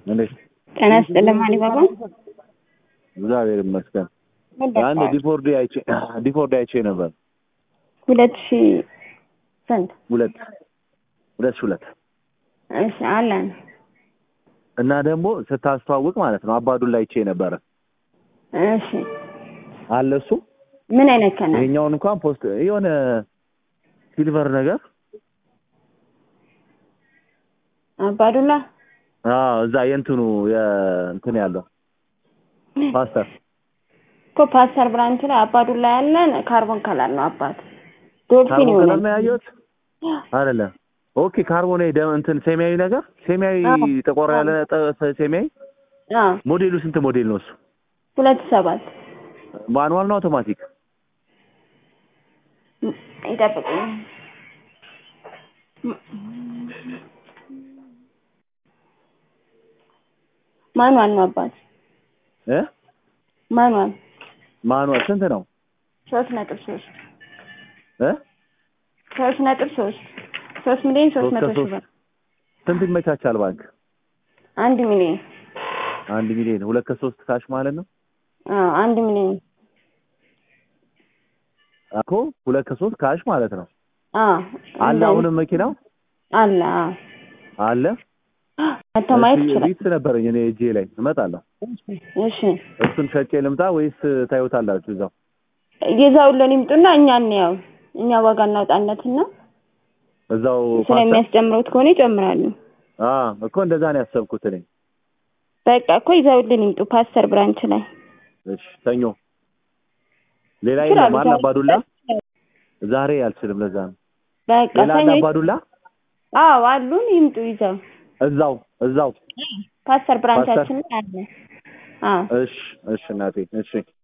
እንዴት ጤና ይስጥልኝ አሊባባ። እግዚአብሔር ይመስገን። አንድ ዲፎርዲ አይቼ ዲፎርዲ አይቼ ነበር። ሁለት ሺህ ስንት? ሁለት ሁለት ሺህ ሁለት እሺ አለን። እና ደግሞ ስታስተዋውቅ ማለት ነው አባዱላ አይቼ ነበረ እሺ አለ እሱ ምን አይነት ከነ ይሄኛውን እንኳን ፖስት የሆነ ሲልቨር ነገር አባዱላ አዎ እዛ የእንትኑ የእንትን ያለው ፓስተር እኮ ፓስተር ብራንች ላይ አባዱላ ያለን ካርቦን ከለር ነው። አባት ዶልፊን ካርቦን ይሆናል። ከለር ነው ያየሁት አይደለም። ኦኬ ካርቦን ደም እንትን ሰማያዊ ነገር ሰማያዊ አዎ። ጠቆር ያለ ጠ- ሰማያዊ አዎ ሞዴሉ ስንት ሞዴል ነው እሱ? ሁለት ሰባት ማኑዋል ነው አውቶማቲክ? ይጠብቁኝ። ማኗል ነው አባት እ ማኗል ማኑዋል ስንት ነው? ሶስት ነጥብ ሶስት እ ሶስት ነጥብ ሶስት ሶስት ሚሊዮን ሶስት ሶስት መቶ ሺህ ከሶስት ብር ስንት ይመቻቻል ባንክ? አንድ ሚሊዮን አንድ ሚሊዮን ሁለት ከሶስት ካሽ ማለት ነው አዎ አንድ ሚሊዮን እኮ ሁለት ከሶስት ካሽ ማለት ነው። አዎ አለ እንደዚህ አሁንም መኪናው አለ አዎ አለ። መጥተው ማየት እሺ፣ ይችላል። ቢትስ ነበረኝ እኔ እጄ ላይ እመጣለሁ። እሺ እሱን ሸጬ ልምጣ ወይስ ታዩታላችሁ እዛው? ይዘውልን ይምጡና እኛ እንያው እኛ ዋጋ እናውጣነትና እዛው ፓስተር ስለሚያስጨምሩት ከሆነ ይጨምራሉ። አ እኮ እንደዛ ነው ያሰብኩት እኔ። በቃ እኮ ይዘውልን ይምጡ ፓስተር ብራንች ላይ እሺ ሰኞ ሌላ ይችላሉ። የለም አለ ዛሬ- አባዱላ ዛሬ አልችልም። ለዛ ነው በቃ ሌላ አለ ሰኞ አባዱላ አዎ አሉን ይምጡ ይዘው እዛው እዛው። ፓስተር ብራንቻችን ላይ አለ። አዎ እሺ እሺ እናቴ እሺ